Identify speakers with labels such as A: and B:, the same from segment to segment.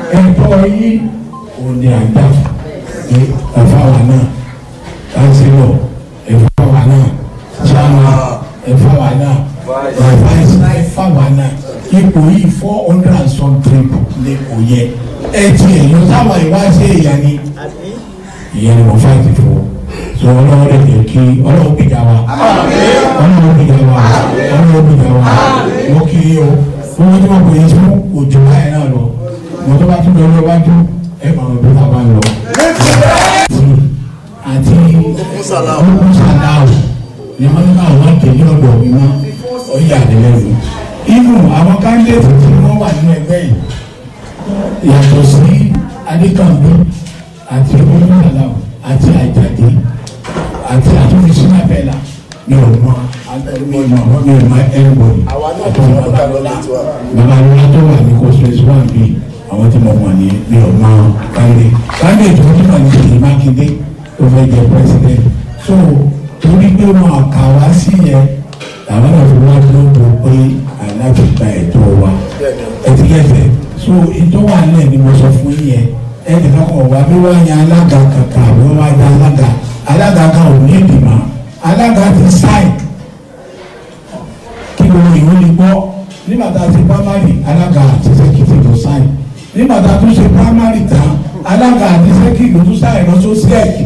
A: ẹ̀tọ́ yín ò ní àgbà ní ẹ̀fọ́ wa náà kánsílọ̀ ẹ̀fọ́ wa náà chairman ẹ̀fọ́ wa náà vice ẹ̀fọ́ wa náà ipò yìí four hundred and some triple ní kò yẹ ẹ tiẹ̀ lọ sáwọn ìwáṣẹ̀ ìyá ni ìyẹn ni mo fà ti fò so ọlọ́wọ́ rẹ̀ jẹ́ kí ọlọ́wọ́ gbìjà wa ọlọ́wọ́ gbìjà wa ọlọ́wọ́ gbìjà wa mo kì í o owó tí wọ́n pè é fún òjò báyìí náà lọ mo tó bá tún lọ lọ́wájú ẹ máa bí tá a bá lọ. àti ọkùnrin sàdáwò ni wọ́n ní káwọn wá tẹ̀lé ọ̀dọ̀ mi mọ́ ọ̀yà àdìlẹ́yìn. inú àwọn káńdéètì tí wọ́n wà nínú ẹgbẹ́ yìí yàtọ̀ sí adékànbí àti olùdàlà àti àjàdé àti àtúnṣe nàbẹ́là ní ọmọ mi mọ mi mọ ẹnbọdì àti babalọla babalọla tó wà ní kọsílẹsì wà bí àwọn tí mo mọ ní mi ò mọ kande kande tó tó wà ní Ṣèyí Mákindé tó fẹ́ jẹ president so torí pé wọn kà wá sí yẹn làwọn náà fi wá lóko pé aláàbò gba ẹ̀tọ́ wa ẹtí yẹsẹ so ètò wà nílẹ̀ ni mo sọ fún yín yẹn ẹnì kan kọ̀ wá bí wọ́n yan alága kankan àbí wọ́n wá yan alága alága kan ò ní ìdìmọ̀ alága ti sáì kí gbogbo ìwé ni gbọ́ nígbà tá a ṣe primary alága àti sẹ́kìtì tó sáì nígbà tá a tún ṣe primary tán alága àti sẹ́kìtì tó sáì lọ só sẹ́ẹ̀kì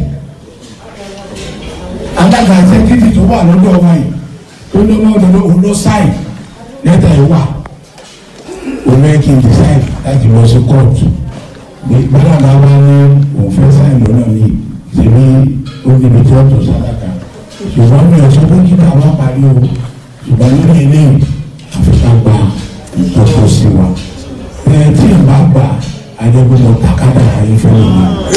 A: alága àti sẹ́kìtì tó wà lọ́dọ̀ wa yìí tó ní ọmọ ọdọ òun ló sáì lẹ́tà ẹ̀ wà òun ẹ̀ kí n decide láti lọ sí kóòtù gbàdàgbà wa ní òun fẹ́ sáì lọ́nà ní ìṣèlú oníbi tí wọ́n tó sádàkà ṣùgbọ́n mi ò sọ pé kí káwọn parí o ṣùgbọ́n nínú eléyìí àfikà gba ìtọ́jú sí wa ẹ tí n bá gbà adébúlọ takada ayé fẹ́ mi.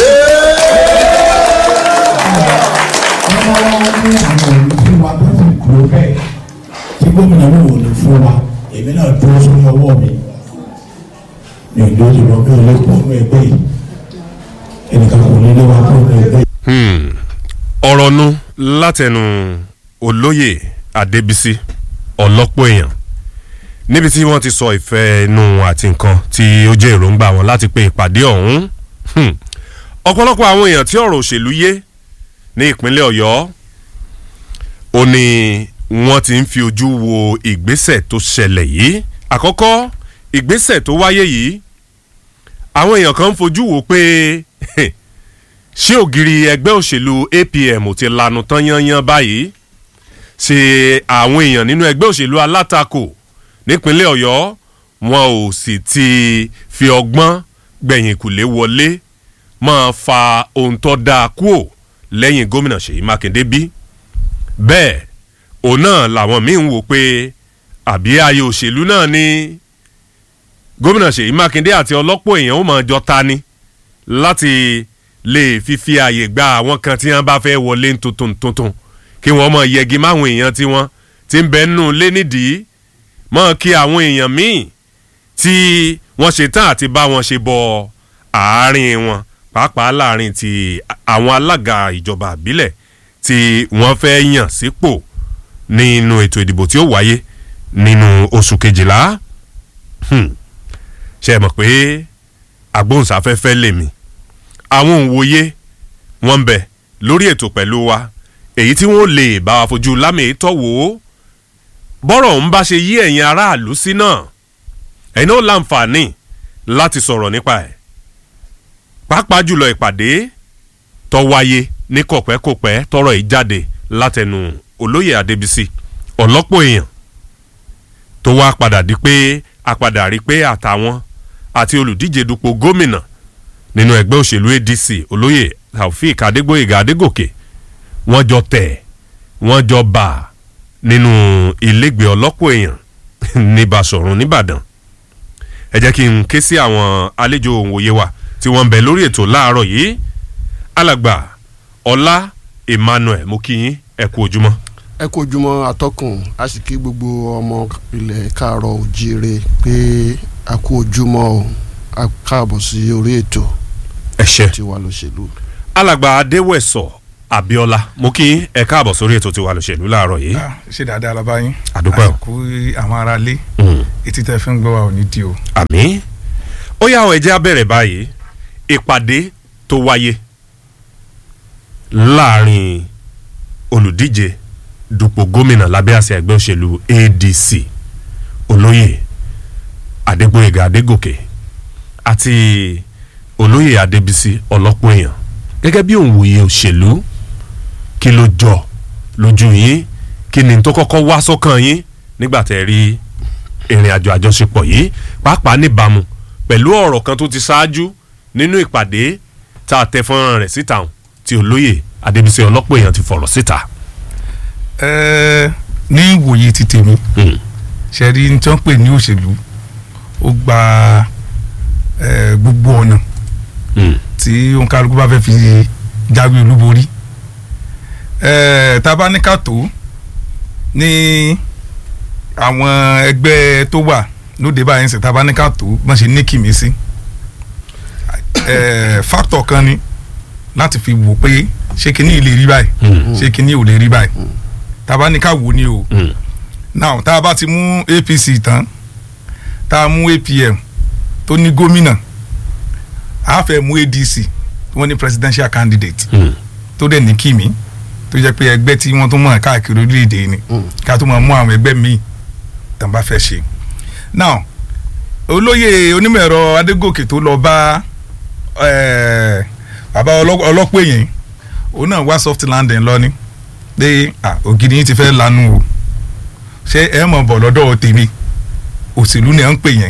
A: ọmọ wa ní àwọn olùfún wa tó ti kúrò bẹ́ẹ̀ tí gómìnà mi ò lè fún wa èmi náà dúró sórí ọwọ́ mi mi ò dúró sórí ọwọ́ mi ò lè kó nínú ẹgbẹ́ yìí ẹnìkan kò ní lé wa kó nínú ẹgbẹ́ yìí
B: ọ̀rọ̀ nu látẹnu olóyè adébísí ọlọ́pọ̀ èèyàn níbi tí wọ́n ti sọ ìfẹ́ inú àti nǹkan tí ó jẹ́ èròǹgbà wọn láti pe ìpàdé ọ̀hún ọ̀pọ̀lọpọ̀ àwọn èèyàn tí ọ̀rọ̀ òṣèlú yé ní ìpínlẹ̀ ọ̀yọ́ ó ní wọ́n ti ń fi ojú wo ìgbésẹ̀ tó ṣẹlẹ̀ yìí àkọ́kọ́ ìgbésẹ̀ tó wáyé yìí àwọn èèyàn kan ń fojú wo pé ṣé ògiri ẹgbẹ́ òṣèlú APM ò ti lanu tán yányán báyìí ṣe àwọn èèyàn nínú ẹgbẹ́ òṣèlú alátakò nípínlẹ̀ ọ̀yọ́ wọn ò sì ti fi ọgbọ́n gbẹ̀yìn kùlé wọlé máa fa ohun tó dáa kúò lẹ́yìn gómìnà ṣèyí mákindé bí bẹ́ẹ̀ òun náà làwọn míín ń wò pé àbí ayé òṣèlú náà ni gómìnà ṣèyí mákindé àti ọlọ́pọ̀ èèyàn ó máa jọ ta ni láti lè fífi àyè gba àwọn kan tí wọ́n bá fẹ́ wọlé tuntun tuntun kí wọ́n mọ̀ yẹgi máwọn èèyàn tí wọ́n ti ń bẹ nù lé nídìí mọ̀ kí àwọn èèyàn míì tí wọ́n ṣe tán àti bá wọn ṣe bọ àárín wọn pàápàá láàrin ti àwọn alága ìjọba àbílẹ̀ tí wọ́n fẹ́ yàn sípò nínú ètò ìdìbò tí ó wáyé nínú oṣù kejìlá ṣe mọ̀ pé agbóhùnsáfẹ́fẹ́ lèmi àwọn òǹwòye wọn ń bẹ lórí ètò pẹ̀lú wa èyí tí wọ́n lè bá wa fojú lámì tọ́ wò ó bọ́rọ̀ ń bá ṣe yí ẹ̀yin aráàlú sí náà ẹ̀yin náà láǹfààní láti sọ̀rọ̀ nípa ẹ̀ pàápàá jùlọ ìpàdé tó wáyé ní kọ̀pẹ́kọ̀pẹ́ tọrọ yìí jáde látẹnu olóyè adébísí ọ̀lọ́pọ̀ èèyàn tó wá padà di pé a padà rí pé àtàwọn àti olùdíje dupò gómìnà nínú ẹgbẹ́ òṣèlú adc olóyè taofik adégbòyèga adégòkè wọ́n jọ tẹ̀ wọ́n jọ bà nínú ilégbèé ọlọ́pọ̀ èèyàn ní basọ̀run nìbàdàn ẹ jẹ́ kí n ké sí àwọn àlejò òǹwòye wa tí wọ́n ń bẹ lórí ètò láàárọ̀ yìí alàgbà ọlá emmanuel mo kí yín ẹ kú ojúmọ́.
C: ẹ kú ojúmọ́ atọ́kùn a sì kí gbogbo ọmọ ilẹ̀ káàárọ̀ òjíire pé a kú ojúmọ́ o a káàbọ̀ sí orí ètò
B: ẹ ṣé
C: tiwa lóṣèlú.
B: alàgbà adéwẹ̀sọ̀ abiola mo kí yín ẹ káàbọ̀ sórí ètò tiwa lóṣèlú láàárọ̀ yìí.
D: Ah, ṣe dáadáa la bá yín.
B: Àdúpẹ́ o.
D: àsìkò àwọn ará ilé
B: Mm.
D: etí tẹ fi ń gbọ́ wa ò ní di o.
B: àmì ó yá ọ ẹ jẹ́ á bẹ̀rẹ̀ báyìí ìpàdé tó wáyé láàrin olùdíje dupò gómìnà lábẹ́ àṣẹ ẹgbẹ́ òṣèlú adc olóyè adégbóyèga adégòkè àti olóyè adébísí ọlọ́pọ̀ èèyàn gẹ́gẹ́ bí òǹwòye òṣèlú kí ló jọ lójú yín kí ni tó kọ́kọ́ wá sọ́kàn yín nígbà tẹ́ rí ìrìn àjò àjọṣepọ̀ yìí pàápàá níbàámu pẹ̀lú ọ̀rọ̀ kan tó ti ṣáájú nínú ìpàdé tá a tẹ fọ́nrán rẹ̀ síta hàn tí olóyè adébísí ọlọ́pọ̀ èèyàn ti fọ̀rọ̀ síta.
D: Ẹ, ní ìwòye ti tèmi ṣe rí ní tí wọ́n pè ní òṣèlú ó gba ẹ, gbogbo ọ̀nà tí òǹkàlùkù bá fẹ́ fi jáwé olúborí ẹ, tá a bá ní ká tó ní àwọn ẹgbẹ́ tó wà lóde báyìí ń sè tá a bá ní ká tó wọ́n ṣe ní kìmí sí ẹ, fáktọ̀ kan ni láti fi wò pé ṣé kinní lè rí báyìí ṣé kinní ò lè rí báyìí tá a bá ní ká wò ni o now tá a bá ti mú APC tán tá a mú APM tó ní gómìnà a fẹ́ mú ADC wọ́n ní presidential candidate tó dẹ̀ ní kìmí tó jẹ́ pé ẹgbẹ́ tí wọ́n tún mọ̀ káàkiri orílẹ̀-èdè ni ká tó máa mú àwọn ẹgbẹ́ míì tàn bá fẹ́ ṣe now olóyè onímọ̀ ẹ̀rọ Adégòkè tó lọ bá eh, bàbá ọlọ́- ọlọ́pọ̀ èèyàn òun náà wá soft landing lọ ni pé ah, ògiri yín ti fẹ́ lanu o ṣé ẹ mọ̀ bọ̀ lọ́dọ̀ tèmi òṣèlú ni à ń pè yẹn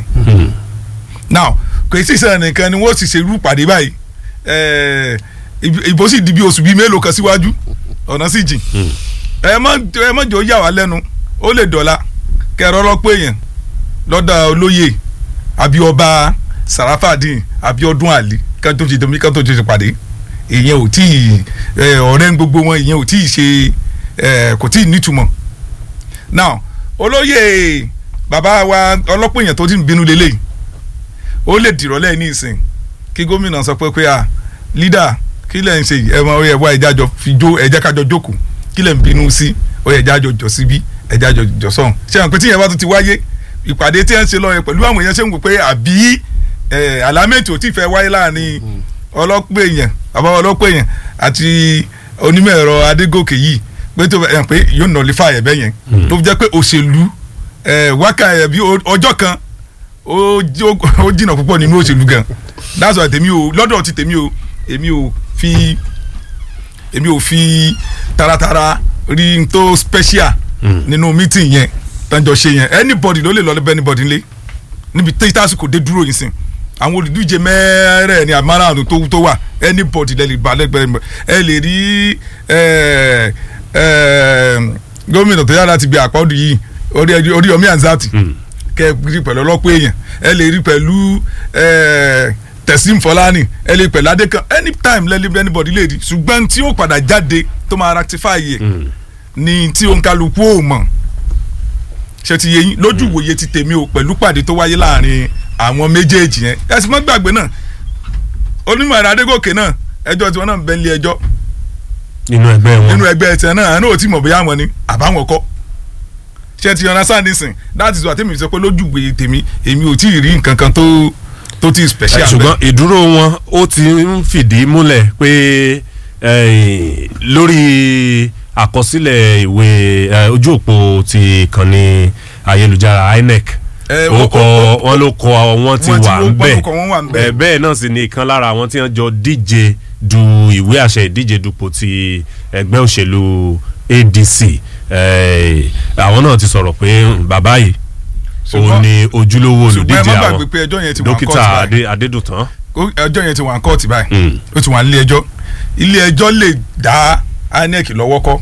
D: now kò sí sẹ́yìn nìkan ni wọ́n sì ṣe irú pàdé báyìí eh, ìb- ìbò sì di bí oṣù bíi mélòó kan síwájú ọ̀nà sì jìn ẹ má ẹ má jọ yà wá lẹ́nu ó lè dọ̀la kẹrọ ọlọ́pọ̀ èèyàn lọ́dọ̀ olóyè àbí ọba Sarafadin Abíọ́dún Ali kan tó ti domi kan tó ti pàdé ìyẹn ò tí ì ẹ, ọ̀rẹ́ ń gbogbo wọn ìyẹn ò tí ì ṣe ẹ, kò tí ì nítumọ̀ now olóyè bàbá wa ọlọ́pọ̀ èèyàn tó ti ń bínú lélẹ̀ ó lè dìrọ̀lẹ́ ní ìsìn kí gómìnà sọ pé pé à lídà kí lẹ̀ ń ṣe yìí? ẹ mọ ẹ wá ẹja jọ fi jó ẹja kájọ jókòó kí lẹ̀ ń bínú sí ó yẹ ẹja jọ jọ síbí ẹja jọ jọ sọ̀hún ṣé àwọn pé tíyẹn bá tún ti wáyé ìpàdé tí ẹ ń ṣe lọ yẹn pẹ̀lú àwọn èèyàn ṣe ń wò pé àbí ẹ, àlámẹ́tì ò tí ì fẹ́ wáyé láàrin ọlọ́pọ̀ èèyàn bàbá ọlọ́pọ̀ èèyàn àti onímọ̀ ẹ̀rọ Adégòkè yìí pé tó ẹ pé yóò nọlifá ẹ̀ bẹ́yẹn tó fi jẹ́ pé òṣèlú ẹ, wákà ẹ̀ bí o- ọjọ́ kan ó jí- ó jìnnà púpọ̀ nínú òṣèlú gan that's why tèmi o lọ́dọ̀ ti tèmi o èmi ò fi èmi ò fi taratara rí n tó special nínú meeting yẹn tánjọ ṣe yẹn anybody ló lè lọ lẹ́bẹ̀ẹ́ anybody lé níbi tí tásìkò dé dúró yìí sìn àwọn olùdíje mẹ́rẹ̀ ní àmàrààrùn tó tó wà anybody lè lè bá lẹ́gbẹ̀ẹ́ ẹ lè rí ẹ, ẹ, gómìnà tó yára ti bí àpọ́dù yìí orí orí Yomi Anzati kẹ rí pẹ̀lú ọlọ́pọ̀ èèyàn ẹ lè rí pẹ̀lú ẹ, Teslim Fọláni ẹ lè pẹ̀lú Adékan anytime lẹ́lẹ́ anybody lè rí ṣùgbọ́n tí ó padà jáde tó máa rectify yẹ ni tí òǹkàlùkù ò mọ̀ ṣe ti yẹ yín lójú ìwòye ti tèmi o pẹ̀lú pàdé tó wáyé láàrin àwọn méjèèjì yẹn ẹ sì mọ́ gbàgbé náà onímọ̀ ẹ̀rọ Adégòkè náà ẹjọ́ tiwọn náà ń bẹ nílé ẹjọ́
B: nínú ẹgbẹ́ wọn
D: nínú ẹgbẹ́ tiẹ̀ náà àná ò tí mọ̀ bóyá wọn ni àbáwọn kọ́ ṣe ti yànnà sáà nísìn that is why tèmi sọ pé lójú ìwòye tèmi èmi ò tí ì rí nǹkan kan tó tó ti special bẹ́ẹ̀.
B: ṣùgbọ́n ìdúró wọn ó ti ń fìdí múlẹ̀ pé eh, lórí àkọsílẹ̀ ìwé eh, ojú òpó ti ìkànnì ayélujára INEC
D: Eh,
B: ó
D: ó-
B: kọ
D: ó-
B: wọn ló kọ wọn ti
D: wọ́n ti
B: wà
D: ló-
B: ń bẹ̀
D: wọ́n ló kọ wọ́n wà ń bẹ̀.
B: Eh, bẹ́ẹ̀ náà sì ni ìkan lára àwọn tí wọ́n jọ díje du ìwé àṣẹ ìdíje dupò ti ẹgbẹ́ òṣèlú ADC eh, àwọn náà ti sọ̀rọ̀ pé hmm, bàbá yìí òun
D: Ṣùgbọ́n-
B: ni ojúlówó
D: ṣùgbọ́n ẹ
B: olùdíje
D: má
B: àwọn
D: gbàgbé pé ẹjọ́ yẹn ti wà ń
B: dókítà
D: kọ́ọ̀tù báyìí.
B: Adé- Adédùtàn.
D: Ó- ẹjọ́ yẹn ti wà ní kóòtù báyìí
B: Mm.
D: ó ti wà nílé ẹjọ́ ilé ẹjọ́ lè dá INEC lọ́wọ́ kọ́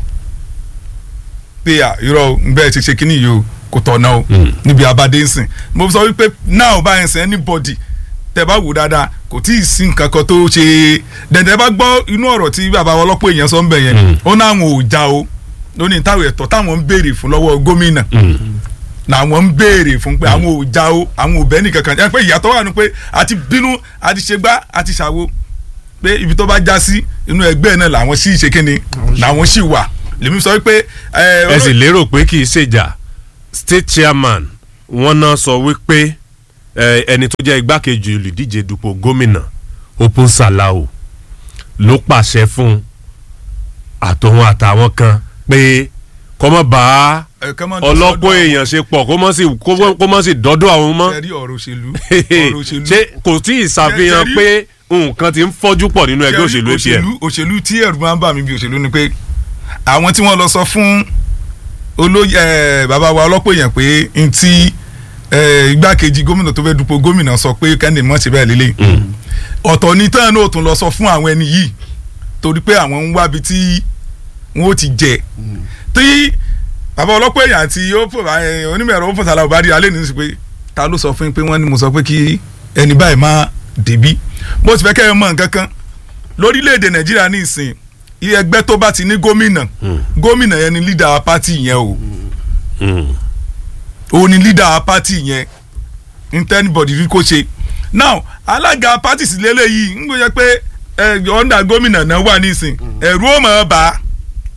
D: pé à irọ́ ń bẹ́ẹ̀ ti ṣe kínní yìí o kò tọ̀nà o
B: Mm.
D: níbi abadé ń sìn mo sọ wípé náà bá yẹn sìn anybody tẹ bá wò dáadáa kò tí ì sí nǹkan kan tó ṣe dẹ̀dẹ̀ bá gbọ́ inú ọ̀rọ̀ tí bàbá ọlọ́pọ̀ èèyàn sọ ń bẹ̀ yẹn
B: Mm.
D: ó náà àwọn ò já o lónìí táwọn ẹ̀tọ́ táwọn ń béèrè fún lọ́wọ́ gómìnà
B: Mm.
D: làwọn ń béèrè fún pé àwọn ò já o àwọn ò bẹ́ nìkan kan ẹ pé ìyàtọ̀ wà ní pé àti bínú àti ṣègbà àti ṣàwo pé ibi tó bá já sí inú ẹgbẹ́ náà làwọn sì ṣe kíni làwọn sì wà lèmi sọ pé ẹ
B: ẹ sì lérò pé kì í ṣèjà state chairman wọn náà sọ wípé ẹ, ẹni tó jẹ́ igbákejì olùdíje dupò gómìnà Open Salao ló pàṣẹ fún àtòun àtàwọn kan pé kọ́mọ́ bá
D: ẹ, kán má
B: ọlọ́pọ̀
D: dọ́dọ̀
B: èèyàn ṣe pọ̀ kó mọ́ sí kó mọ́- kó mọ́ sí dọ́dọ̀ àwọn mọ́
D: ẹ rí ọ̀rọ̀ òṣèlú ọ̀rọ̀ òṣèlú
B: ṣé kò tí ì ṣàfihàn
D: Ṣé- ṣé
B: pé nǹkan ti ń fọ́jú pọ̀ nínú ẹgbẹ́
D: Ṣé
B: òṣèlú
D: rí
B: APM.
D: òṣèlú òṣèlú tí ẹ̀rù máa ń bà mí bí òṣèlú ni pé àwọn tí wọ́n lọ sọ fún olóyè ẹ̀, bàbá wa ọlọ́pọ̀ èèyàn pé n ti ẹ̀, igbákejì gómìnà tó fẹ́ dupò gómìnà sọ pé kẹ́ndé mọ̀ ṣe bẹ́ẹ̀ lélẹ̀ ọ̀tọ̀ ní tán náà tún lọ sọ fún àwọn ẹni yìí torí pé àwọn ń wábi tí wọ́n ó ti jẹ tí bàbá ọlọ́pọ̀ èèyàn àti onímọ̀ ẹ̀rọ Open Salao bá rí alẹ́ nínú sí pé ta ló sọ fún yín pé wọ́n ní mo sọ pé kí ẹni báyìí má débí mo sì fẹ́ kẹ́ ẹ mọ̀ nǹkan kan lórílẹ̀‐èdè nàìjíríà ní ìsìn iye ẹgbẹ́ tó bá ti ní gómìnà gómìnà yẹn ni leader pátì yẹn o
B: Mm.
D: òun ni leader pátì yẹn internibody rí kó ṣe now alága pátì sì lélẹ́yìí ń gbé yẹ pé ẹ ọ̀ndà gómìnà náà wà ní ìsìn ẹ̀rù ó máa bà á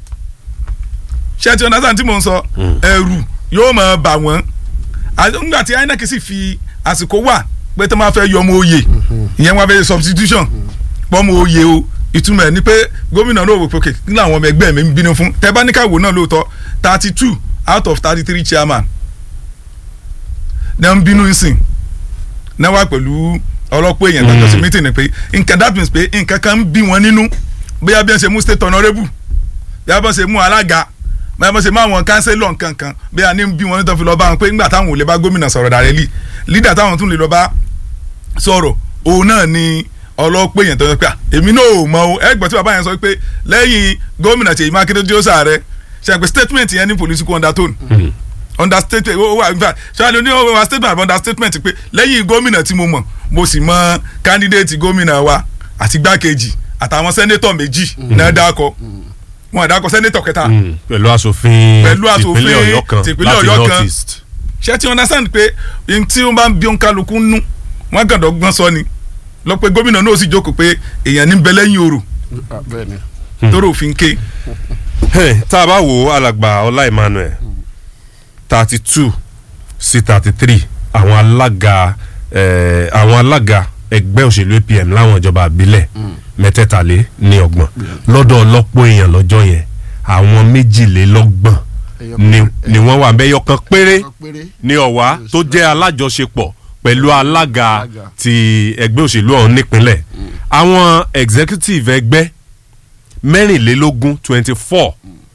D: ṣé ti ọ̀nà tí mò ń sọ ẹ̀rù yóò máa bà wọ́n àti nígbà tí INEC sì fi àsìkò wà pé tó máa fẹ́ yọ ọmọ oyè ìyẹn wọn fẹ́ substitution pọ́nmọ oyè o ìtumọ̀ ẹ̀ ni pé gómìnà náà wò pé òkè kí làwọn ọmọ ẹgbẹ́ mi ń bínú fún tẹ́ bá ní ká wò náà lóòótọ́ thirty two out of thirty three chairman náà ń bínú ìsìn náà wà pẹ̀lú ọlọ́pọ̀ èèyàn tó jọ sí meeting ni pé nǹkan that means pé nǹkan kan ń bí wọn nínú bóyá bí wọ́n ṣe mú state honourable bí wọ́n ṣe mú alága bí wọ́n ṣe mú àwọn councillor nǹkankan bí wọ́n ní bí wọn nítorí lọ́ọ́ bá wọn pé nígbà táwọn ò lè bá gómìnà sọ̀rọ̀ directly leader táwọn tún lè lọ́ọ́ bá sọ̀rọ̀ òun náà ni ọlọ́pọ̀ èèyàn tó yẹ pé à, èmi náà ò mọ o ẹ gbọ́ tí bàbá yẹn sọ pé lẹ́yìn gómìnà Ṣèyí Mákindé tí ó sàárẹ̀ ṣe àpè statement yẹn ní political undertone understatement ó wà in fact ṣáàlì oní over statement àbí understatement pé lẹ́yìn gómìnà tí mo mọ̀ mo sì mọ candidate gómìnà wa àti gbákejì àtàwọn sẹ́nétọ̀ méjì náà dákọ̀ wọn àdákọ̀ sẹ́nétọ̀ kẹta
B: Mm. pẹ̀lú asòfin
D: Pẹ̀lú asòfin
B: tìpínlẹ̀ Ọ̀yọ́ kan
D: tìpínlẹ̀
B: láti
D: Ọ̀yọ́
B: north
D: kan.
B: east.
D: ṣé ti understand pé n tí wọ́n bá ń bí òǹkálukú nú wọ́n kàn dọ́gbọ́n sọ ni lọ pé gómìnà náà sì jókòó pé èèyàn ní bẹ lẹ́yìn òrò
C: Ah, bẹ́ẹ̀ ni
D: tóró òfin ké
B: Hey, tá a bá wo alàgbà ọlá emmanuel thirty two sí thirty three àwọn alága eh, àwọn alága ẹgbẹ́ òṣèlú apm láwọn ìjọba àbílẹ̀ mẹ́tẹ̀ẹ̀talé ní ọgbọ̀n lọ́dọ̀ ọlọ́pọ̀ èèyàn lọ́jọ́ yẹn àwọn méjìlélọ́gbọ̀n ni ni wọ́n wà bẹ́ẹ̀ yọkan péré
C: péré
B: ní ọ̀wá tó jẹ́ alájọṣepọ̀ pẹ̀lú alága
C: Alága.
B: ti ẹgbẹ́ òṣèlú ọ̀hún nípínlẹ̀ àwọn executive ẹgbẹ́ mẹ́rìnlélógún twenty four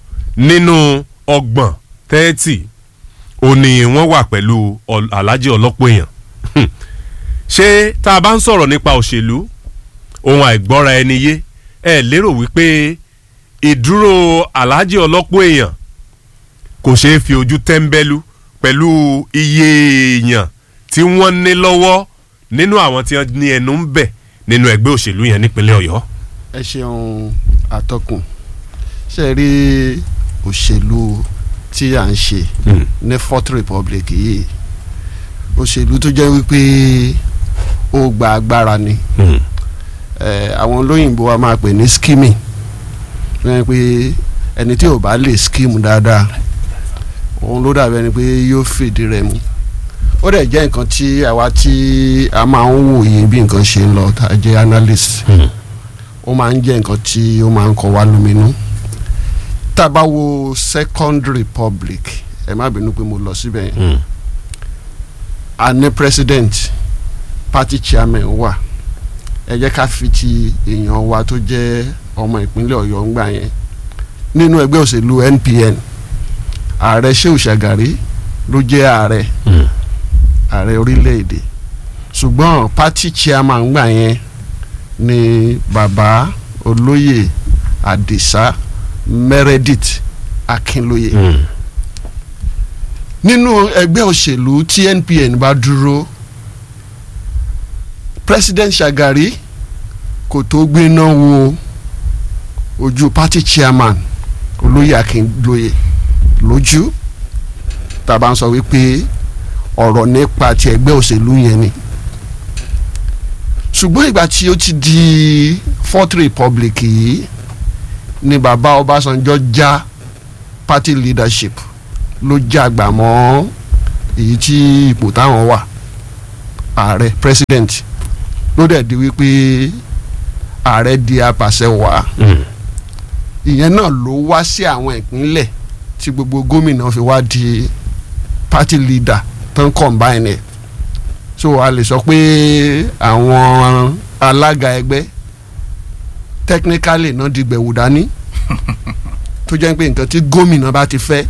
B: nínú ọgbọ̀n thirty òní wọ́n wà pẹ̀lú Ọl- alhaji ọlọ́pọ̀ èèyàn Hmm. ṣé tá a bá ń sọ̀rọ̀ nípa òṣèlú ohun àìgbọ́ra ẹni yé ẹ lérò wípé ìdúró alhaji ọlọ́pọ̀ èèyàn kò ṣeé fi ojú tẹ́ńbẹ́lú pẹ̀lú iye èèyàn tí wọ́n ní lọ́wọ́ nínú àwọn tí wọ́n ní ẹnu ń bẹ̀ nínú ẹgbẹ́ òṣèlú yẹn nípínlẹ̀ ọ̀yọ́.
C: ẹ ṣeun àtọkùn ṣe rí òṣèlú tí à ń ṣe
B: Mm.
C: ní fourth republic yìí òṣèlú tó jẹ́ wípé ó gba agbára ni
B: Mm.
C: Eh, àwọn olóyìnbó wa máa pè ní skimming wọ́n pé ẹni tí ò bá lè skim dáadáa òun ló dàbí ẹni pé yóò fìdí rẹ̀ mu ó dẹ̀ jẹ́ nǹkan tí àwa tí a máa ń wòye bí nǹkan ṣe ń lọ tá a jẹ́ analyst
B: Mm.
C: ó máa ń jẹ́ nǹkan tí ó máa ń kọ wá lóminú tá a bá wo second republic ẹ má bínú pé mo lọ síbẹ̀ yẹn
B: Mm.
C: a ní president party chairman wà ẹ jẹ́ ká fi ti èèyàn wa tó jẹ́ ọmọ ìpínlẹ̀ ọ̀yọ́ ń gbà yẹn nínú ẹgbẹ́ òṣèlú NPN ààrẹ Shehu Shagari ló jẹ́ ààrẹ
B: Mm.
C: ààrẹ orílẹ̀-èdè ṣùgbọ́n party chairman gbà yẹn ni bàbá olóyè Àdìsá Meredith Akínlóye
B: Mm.
C: nínú ẹgbẹ́ òṣèlú tí NPN bá dúró President Shagari kò tó gbéná wo ojú party chairman olóyè Akínlóye lójú tá a bá ń sọ wípé ọ̀rọ̀ nípa ti ẹgbẹ́ òṣèlú yẹn ni ṣùgbọ́n ìgbà tí ó ti di fourth republic yìí ni bàbá Ọbásanjọ́ já party leadership ló já àgbà mọ́ èyí tí ipò táwọn wà ààrẹ president ló dẹ̀ di wípé ààrẹ di apàṣẹ wàá ìyẹn náà ló wá sí àwọn ìpínlẹ̀ tí gbogbo gómìnà fi wá di party leader tó ń combine ẹ̀ so a lè sọ pé àwọn alága ẹgbẹ́ technically náà di gbẹ̀wò dání tó jẹ́ pé nǹkan tí gómìnà bá ti fẹ́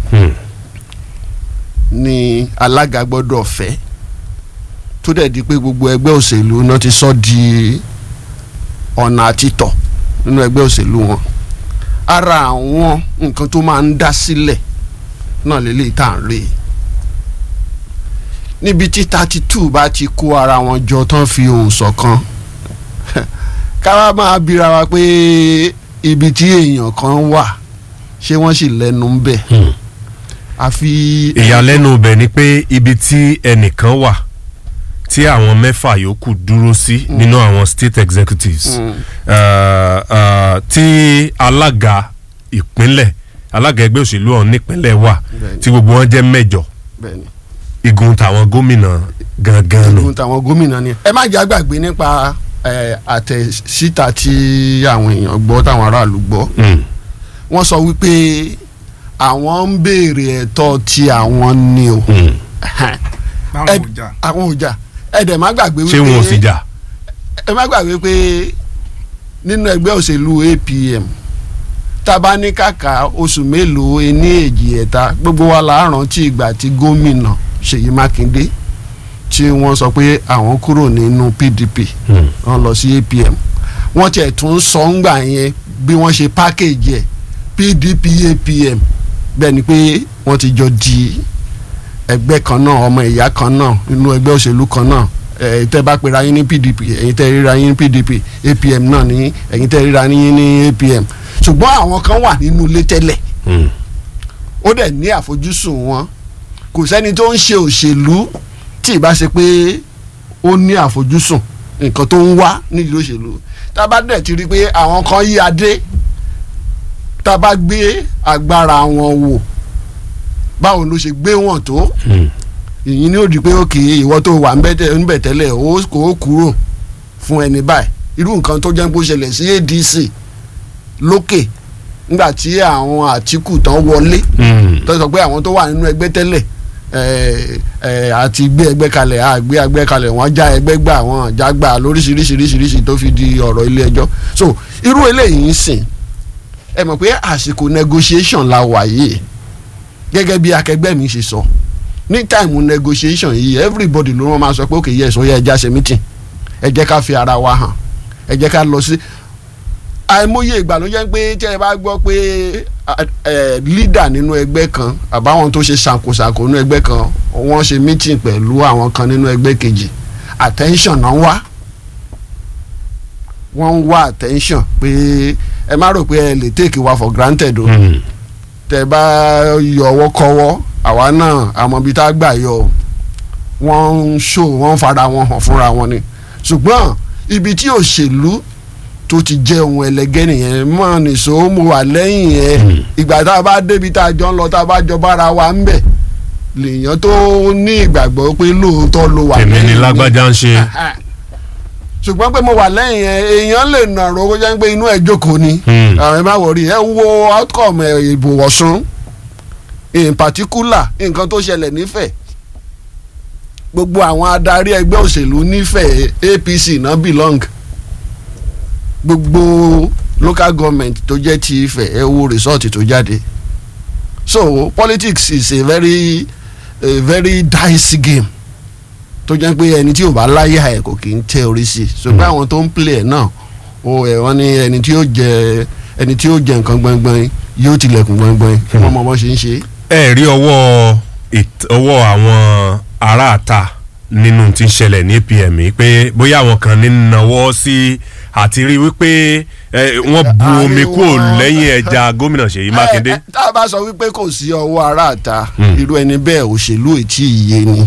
C: ni alága gbọ́dọ̀ fẹ́ tó dẹ̀ di pé gbogbo ẹgbẹ́ òṣèlú náà ti sọ di ọ̀nà àtitọ̀ nínú ẹgbẹ́ òṣèlú wọn ara àwọn nǹkan tó máa ń dá sílẹ̀ náà lélẹ́yìí tá à ń rí i níbi tí thirty two bá ti kó ara wọn jọ tán fi ohùn ṣọ̀kan káwá máa bíra wa pé ibi tí èèyàn kan wà ṣé wọ́n sì lẹ́nu ń bẹ̀ àfi
B: ìyàlẹ́nu bẹ̀ ni pé ibi tí ẹnìkan wà tí àwọn mẹ́fà yòókù dúró sí nínú àwọn state executives uh, uh, tí alága ìpínlẹ̀ alága ẹgbẹ́ òṣèlú ọ̀hún nípínlẹ̀ wà
C: Bẹ́ẹ̀ni.
B: tí gbogbo wọn jẹ́ mẹ́jọ
C: bẹ́ẹ̀ ni
B: igun tàwọn gómìnà gangan nù.
C: ohun táwọn gómìnà ni ẹ má jẹ́ àgbàgbé nípa eh, àtẹ̀síta tí àwọn èèyàn gbọ́ táwọn aráàlú gbọ́
B: Mm.
C: wọ́n sọ wípé àwọn ń béèrè ẹ̀tọ́ tí àwọn ní o
B: Mm.
D: báwọn
C: Ẹ-
D: ò jà
C: àwọn ò jà ẹ dẹ̀ má gbàgbé wípé
B: ṣé wọn ò sì jà.
C: ẹ má gbàgbé pé nínú ẹgbẹ́ òṣèlú APM tá a bá ní kàkà oṣù mélòó ení èjì ẹ̀ta gbogbo wa la rántí ìgbà tí gómìnà Ṣèyí Mákindé tí wọ́n sọ pé àwọn kúrò nínú PDP
B: Mm.
C: wọ́n lọ sí APM wọ́n tiẹ̀ tún sọ ńgbà yẹn bí wọ́n ṣe package ẹ̀ PDP APM bẹ́ẹ̀ ni pé wọ́n ti jọ di ẹgbẹ́ kan náà ọmọ ìyá kan náà nínú ẹgbẹ́ òṣèlú kan náà ẹ̀yin tẹ́ bá pera yín ní PDP ẹ̀yin tẹ́ ríra yín ní PDP APM náà ní ẹ̀yin tẹ́ ríra yín ní APM ṣùgbọ́n àwọn kan wà nínú ilé tẹ́lẹ̀
B: Mm.
C: ó dẹ̀ ní àfojúsùn wọn kò sẹ́ni tó ń ṣe òṣèlú tí ì bá ṣe pé ó ní àfojúsùn nǹkan tó ń wá nídìí òṣèlú tá a bá dẹ̀ ti rí i pé àwọn kan yí adé tá a bá gbé agbára wọn wò báwo ló ṣe gbé wọn tó
B: Mm.
C: ìyìn ni ó di pé òkè ìwọ tó wà níbẹ̀ tẹ́lẹ̀ ó kò kúrò fún ẹni báyìí irú nǹkan tó jẹ́ pé ó ṣẹlẹ̀ sí ADC lókè nígbà tí àwọn Àtíkù tán wọlé
B: Mm.
C: tó sọ pé àwọn tó wà nínú ẹgbẹ́ tẹ́lẹ̀ ẹ̀, ẹ̀, àti gbé ẹgbẹ́ kalẹ̀ àgbé ẹgbẹ́ kalẹ̀ wọ́n já ẹgbẹ́ gbà wọ́n já gbà lóríṣiríṣiríṣiríṣi tó fi di ọ̀rọ̀ ilé ẹjọ́ so irú eléyìí ń sìn ẹ mọ̀ pé àsìkò negotiation la wà yìí gẹ́gẹ́ bí akẹgbẹ́ mi ṣe sọ ní táìmù negotiation yìí everybody ló wọ́n máa sọ pé okay yes ó yẹ ẹja ṣe meeting ẹ jẹ́ ká fi ara wa hàn ẹ jẹ́ ká lọ sí àìmọye ìgbà ló jẹ́ pé tí ẹ bá gbọ́ pé ẹ leader nínú ẹgbẹ́ kan àbáwọn tó ṣe ṣàkóṣàkó nínú ẹgbẹ́ kan wọ́n ṣe meeting pẹ̀lú àwọn kan nínú ẹgbẹ́ kejì attention náà wá wọ́n ń wá attention pé ẹ má rò pé ẹ lè take wa for granted o
B: Mm.
C: tẹ bá yọ ọwọ́ kọ́wọ́ àwa náà àmọ́ ibi tá a gbà yọ o. wọ́n ń ṣó wọ́n ń fara wọn hàn fúnra wọn ni ṣùgbọ́n ibi tí òṣèlú tó ti jẹ́ ohun ẹlẹgẹ́ nìyẹn mọ́ nìṣó mo wà lẹ́yìn ẹ̀ ìgbà tá a bá débi tá a jọ ń lọ tá a bá jọ bára wa ń bẹ̀ lèèyàn tó ní ìgbàgbọ́ pé lóòótọ́ ló wà
B: èmi
C: lẹ́yìn
B: ni
C: mi
B: lágbájá ń ṣe.
C: ṣùgbọ́n pé mo wà lẹ́yìn ẹ̀ èèyàn lè nàró kó jẹ́ pé inú ẹ̀ jókòó ni
B: Hmm.
C: àwọn ẹ̀ má wọrí ẹ̀ ń wo outcome ẹ̀ ìbò Ọ̀ṣun in particular nǹkan tó ṣẹlẹ̀ nífẹ̀ẹ́ gbogbo àwọn adarí ẹgbẹ́ òṣèlú nífẹ̀ẹ́ APC náà belong gbogbo local government tó jẹ́ ti Ifẹ̀ ẹ wo result tó jáde so politics is a very a very dicey game tó jẹ́ pé ẹni tí ò bá láyà ẹ̀ kò kì í tẹ orí sí i ṣùgbọ́n àwọn tó ń play ẹ̀ náà o ẹ̀ wọ́n ní ẹni tí yóò jẹ ẹni tí yóò jẹ nǹkan gbọ̀ngbọ̀n yóò tilẹ̀kùn gbọ̀ngbọ̀n kí wọ́n mọ bọ́ ṣe ń ṣe.
B: ẹ rí ọwọ́ ìt- ọwọ́ àwọn aráàta nínú tí ń ṣẹlẹ̀ ní APM yìí pé bóyá àwọn kan ní nawọ́ sí àti rí wípé ẹ, wọ́n bu
C: Àárín
B: omi kúrò
C: wọn.
B: lẹ́yìn ẹja gómìnà Ṣèyí Mákindé.
C: Ẹ, ẹ, tá a bá sọ wípé kò sí ọwọ́ aráàta
B: Hmm.
C: irú ẹni bẹ́ẹ̀ òṣèlú ètí iye ni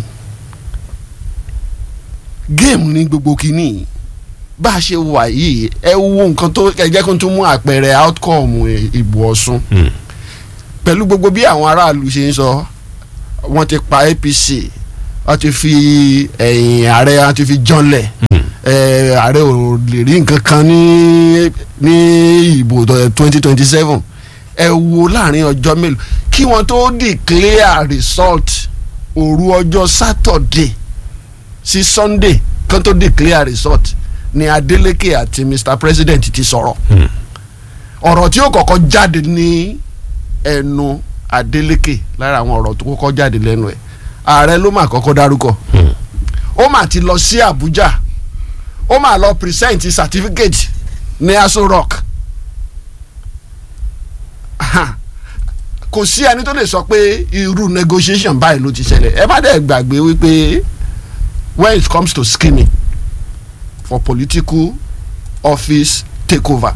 C: géèmù ní gbogbo kínní bá a ṣe wà yìí ẹ wo nǹkan tó ẹ jẹ́ kó tún mú àpẹẹrẹ outcome ìbò Ọ̀ṣun
B: Hmm.
C: pẹ̀lú gbogbo bí àwọn aráàlú ṣe ń sọ wọ́n ti pa APC wọ́n ti fi ẹ̀yìn ààrẹ wọ́n ti fi jọ́nlẹ̀ ẹ̀, ààrẹ ò lè rí nǹkan kan ní ní ìbò twenty twenty seven ẹ wo láàrin ọjọ́ mélòó kí wọ́n tó declare result òru ọjọ́ Saturday sí Sunday kan tó declare result ni Adeleke àti Mr President ti sọ̀rọ̀ ọ̀rọ̀ tí ó kọ́kọ́ jáde ní ẹnu Adeleke lára àwọn ọ̀rọ̀ tó kọ́kọ́ jáde lẹ́nu ẹ̀ ààrẹ ló mà kọ́kọ́ dárúkọ ó mà ti lọ sí Abuja ó mà lọ present certificate ní Aso Rock Aha. kò sí ẹni tó lè sọ pé irú negotiation báyìí ló ti ṣẹlẹ̀ ẹ bá dẹ̀ gbàgbé wípé when it comes to scheming for political office takeover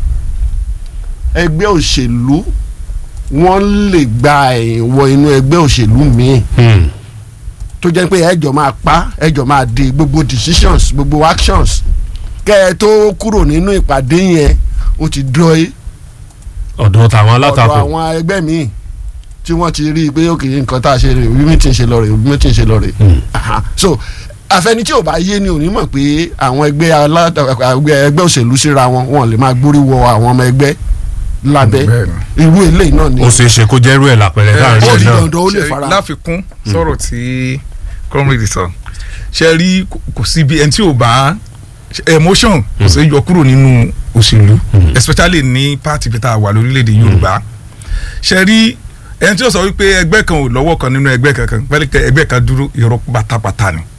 C: ẹgbẹ́ òṣèlú wọ́n lè gba ẹ̀yìn wọ inú ẹgbẹ́ òṣèlú míì tó jẹ́ pé ẹjọ́ máa pa ẹjọ́ máa di gbogbo decisions gbogbo actions kẹ́ ẹ tó kúrò nínú ìpàdé yẹn ó ti dúró
B: ọ̀dọ̀ tàwọn
C: ọ̀dọ̀
B: alátakò
C: àwọn ẹgbẹ́ míì tí wọ́n ti rí i pé òkè nǹkan tá a ṣe rè bí mi ti ń ṣe lọ rè bí mi ti ń ṣe lọ rè Aha. so àfẹni tí ò bá yé ni ò ní mọ̀ pé àwọn ẹgbẹ́ alátakò ẹgbẹ́ ẹgbẹ́ òṣèlú síra wọn wọn lè máa gbórí wọ àwọn ọmọ ẹgbẹ́ lábẹ́
D: Bẹ́ẹ̀ni.
C: irú eléyìí náà ni
B: ó ṣeé ṣe kó jẹ́ irú ẹ̀ lápẹ̀rẹ̀
D: Eh,
B: láàrin
C: ó
B: ẹ̀
C: di
B: náà
C: dandan ó lè
D: Ṣe-
C: fara
D: láfikún sọ̀rọ̀ tí comrade sọ ṣe rí kò- kò sí bí ẹni tí ò bá emotion kò sí yọ kúrò nínú òṣèlú especially ní party bí tá a wà lórílẹ̀‐èdè Yorùbá ṣe rí ẹni tí ó sọ wípé ẹgbẹ́ kan ò lọ́wọ́ kan nínú ẹgbẹ́ kankan pẹ́lú pé ẹgbẹ́ kan dúró irọ́ pátápátá ni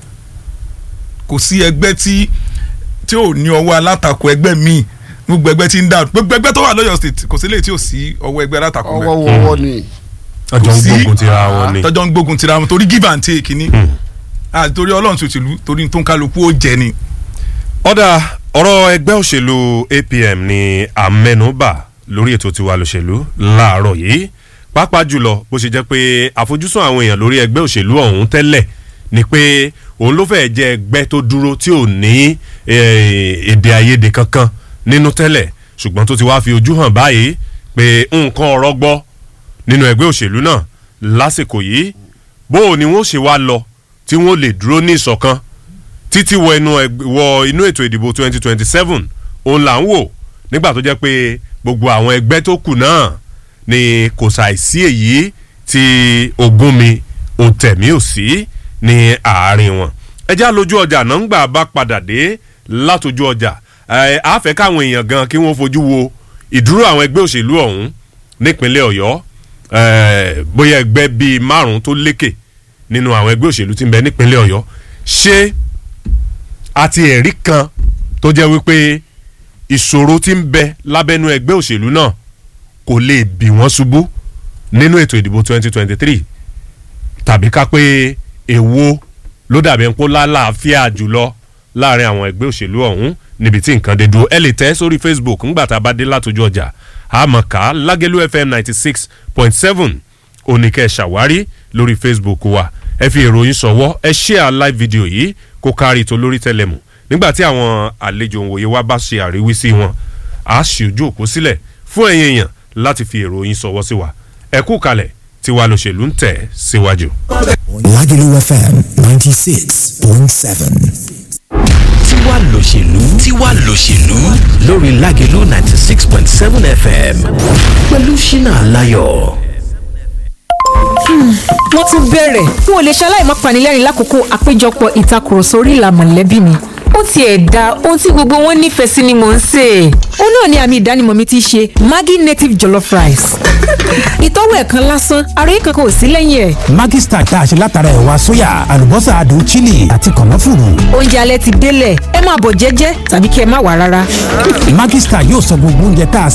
D: kò sí ẹgbẹ́ tí tí ò ní ọwọ́ alátakò ẹgbẹ́ míì gbogbo ẹgbẹ́ tí ń dà gbogbo ẹgbẹ́ tó wà lọ́yọ̀ state kò sí lè tí ò sí ọwọ́ ẹgbẹ́ alátakò
C: ọwọ́
D: bẹ́ẹ̀
C: wọ́wọ́ ni
B: ọjọ́ ń
D: sí-
B: gbógun tira wọn ni.
D: tọjọ́ ń gbógun tira wọn torí give and take ni Ah, torí ọlọ́run ṣòṣèlú torí tó ń kálukú ó jẹ ni.
B: ọ̀dà ọ̀rọ̀ ẹgbẹ́ òṣèlú APM ni àmẹ́nubà lórí ètò tiwa lòṣèlú láàárọ̀ yìí pàápàá jùlọ bó ṣe jẹ́ pé àfojúsùn àwọn èèyàn lórí ẹgbẹ́ òṣèlú ọ̀hún tẹ́lẹ̀ ni pé òun ló fẹ́ẹ́ jẹ́ ẹgbẹ́ tó dúró tí ò ní eh, èdè àìyedè kankan nínú tẹ́lẹ̀ ṣùgbọ́n tó ti wá fi ojú hàn báyìí pé nǹkan ọ̀rọ̀ gbọ́ nínú ẹgbẹ́ òṣèlú náà lásìkò yìí bó o ni wọ́n ṣe wá lọ tí wọ́n lè dúró ní ìṣọ̀kan títí wọ inú ẹg- wọ inú ètò ìdìbò twenty twenty seven òun là ń wò nígbà tó jẹ́ pé gbogbo àwọn ẹgbẹ́ tó kù náà ni kò ṣàìsí èyí tí ogún mi ò tẹ̀mí ò sí ní àárín wọn. ẹ já lójú ọjà náà ń gbà bá padà dé látòjú ọjà ẹ á fẹ́ káwọn èèyàn gan kí wọ́n fojú wo ìdúró àwọn ẹgbẹ́ òṣèlú ọ̀hún nípínlẹ̀ ọ̀yọ́ ẹ, bóyá ẹgbẹ́ bíi márùn-ún tó lékè nínú àwọn ẹgbẹ́ òṣèlú tí ń bẹ nípínlẹ̀ ọ̀yọ́ ṣé àti ẹ̀rí kan tó jẹ́ wípé ìṣòro tí ń bẹ lábẹ́nú ẹgbẹ́ òṣèlú náà kò lè bì wọ́n ṣubú nínú ètò ìdìbò 2023 tàbí ká pé èwo ló dàbí ń kó lálàáfíà jùlọ láàrin àwọn ẹgbẹ́ òṣèlú ọ̀hún níbi tí nǹkan dé dúró ẹ lè tẹ́ sórí Facebook ńgbà tá a bá dé látọjú ọjà àmọ̀ká lágẹ́lú FM 96.7 oníkẹ́ ṣàwárí lórí Facebook wa ẹ fi ìròyìn ṣọwọ́ ẹ share live video yìí kó kárí tó lórí tẹlẹmù nígbà tí àwọn àlejò òǹwòye wa bá ṣe àríwísí wọn a ṣì ojú òkú sílẹ̀ fún ẹ̀yin èèyàn láti fi ìròyìn ṣọwọ́ sí wa ẹ kú kalẹ̀ tiwa lòṣèlú ń tẹ̀ síwájú.
E: Lagelu FM 96.7.
F: tiwa lòṣèlú tiwa lòṣèlú lórí Lágelú ninety six point seven fm pẹ̀lú ṣínà aláyọ̀.
G: wọ́n tún bẹ̀rẹ̀ n ò lè ṣaláì má panilẹ́rìn lákòókò àpéjọpọ̀ ìtakùrọ̀sọ orí ìlà mọ̀lẹ́bí mi ó tiẹ̀ da ohun tí gbogbo wọn nífẹ̀ẹ́ sí ni mò ń sè é ó náà ni àmì ìdánimọ̀ mi ti ṣe Maggi native jollof rice ìtọ́wò ẹ̀ kan lásán àròyé kankan ò sí lẹ́yìn ẹ̀
E: Maggi Star tá a ṣe látara ẹ̀wà sóyà àlùbọ́sà adùn chili àti kànáfùrù.
G: oúnjẹ alẹ́ ti délẹ̀ ẹ máa bọ̀ jẹ́jẹ́ tàbí kí ẹ má wà rárá.
E: Maggi Star yóò sọ gbogbo oúnjẹ tá a